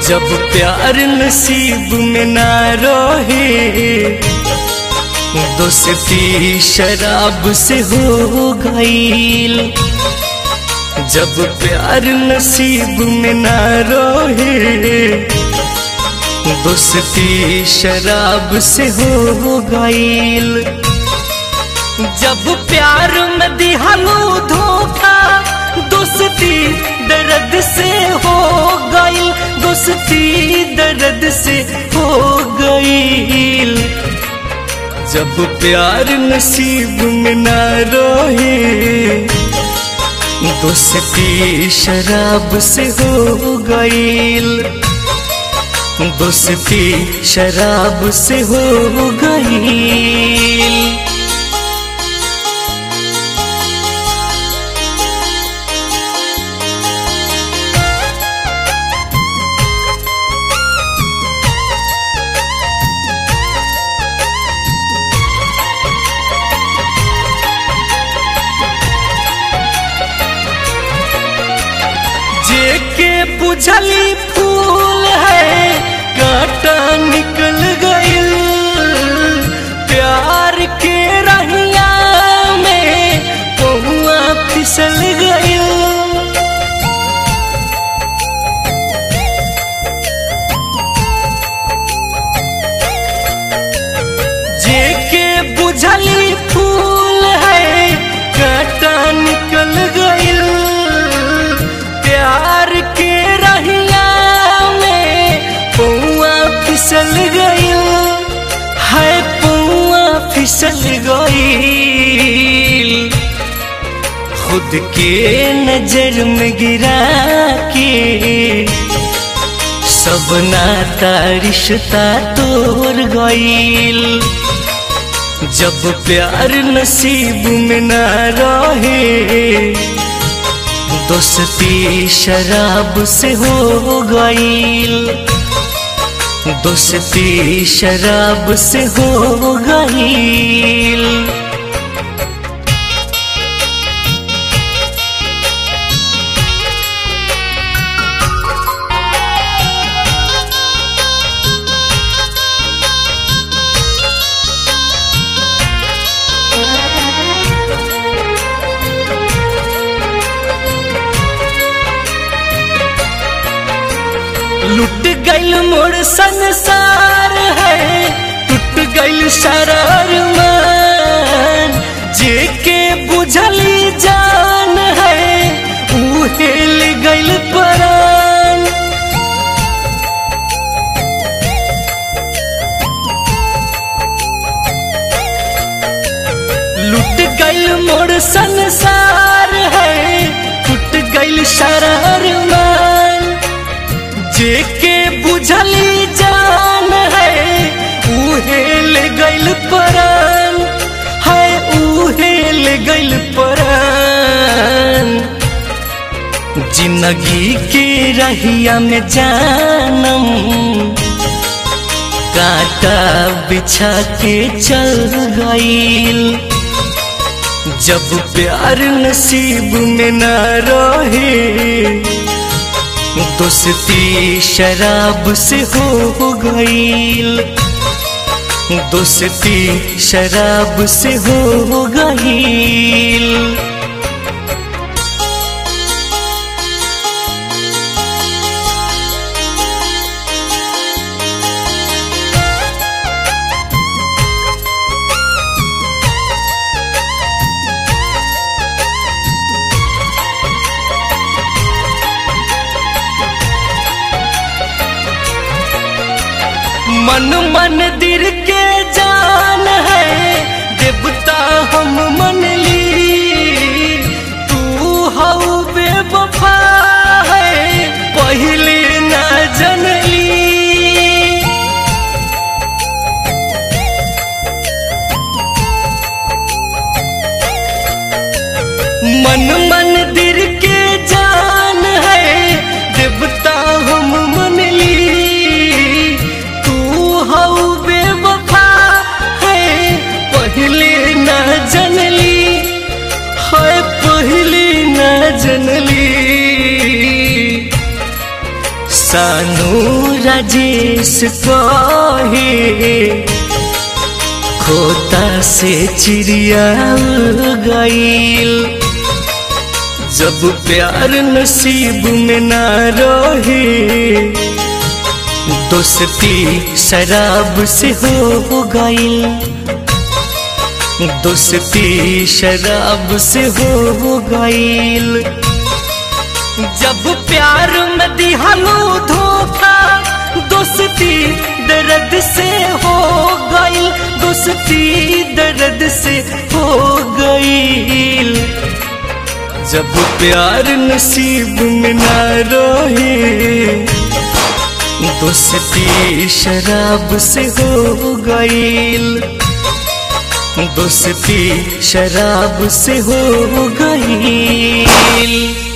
जब प्यार नसीब में ना रहे दोस्ती शराब से हो गईल जब प्यार नसीब में ना रहे दोस्ती शराब से हो गईल जब प्यार में दिहलो धोखा दोस्ती दर्द से हो गई दोस्ती दर्द से हो गई जब प्यार नसीब में ना रहे दोस्ती शराब से हो गईल दोस्ती शराब से हो गईल जेके बुझली फूल है कांटा निकल गइल प्यार के रहिया में पहुआ फिसल गइल जेके बुझली फूल है कांटा निकल गइल प्यार के रहिया में पौआ फिसल गइल है पौआ फिसल गइल खुद के नजर में गिरा के सब नाता रिश्ता तोड़ गइल जब प्यार नसीब में ना रहे दोस्ती शराब से हो गईल दोस्ती शराब से हो गईल लुट गइल मोर संसार है टूट गइल शरार मान जेके बुझली जान है ऊ हेल गइल परान लुट गइल मोर संसार है टूट गइल शरार मान जेके बुझली जान है उहेल गइल परान है उहेल गइल परान जिंदगी के रहिया में जानम कांटा बिछा के चल गईल जब प्यार नसीब में ना रहे दोस्ती शराब से हो गईल दोस्ती शराब से हो गईल मन मंदिर के जान है देवता हम मन ली तू हऊ बेवफा है पहले न जनली मन मंदिर के जान है देवता हम मन ली तू हऊ बेवफा है पहले न जन राजेश कहे खोता से चिड़िया उड़ गईल जब प्यार नसीब में ना रहे दोस्ती शराब से हो गईल दोस्ती शराब से हो गईल जब प्यार में दिहलो धोखा दोस्ती दर्द से हो गईल दोस्ती दर्द से हो गईल जब प्यार नसीब में ना रहे दोस्ती शराब से हो गईल दोस्ती शराब से हो गईल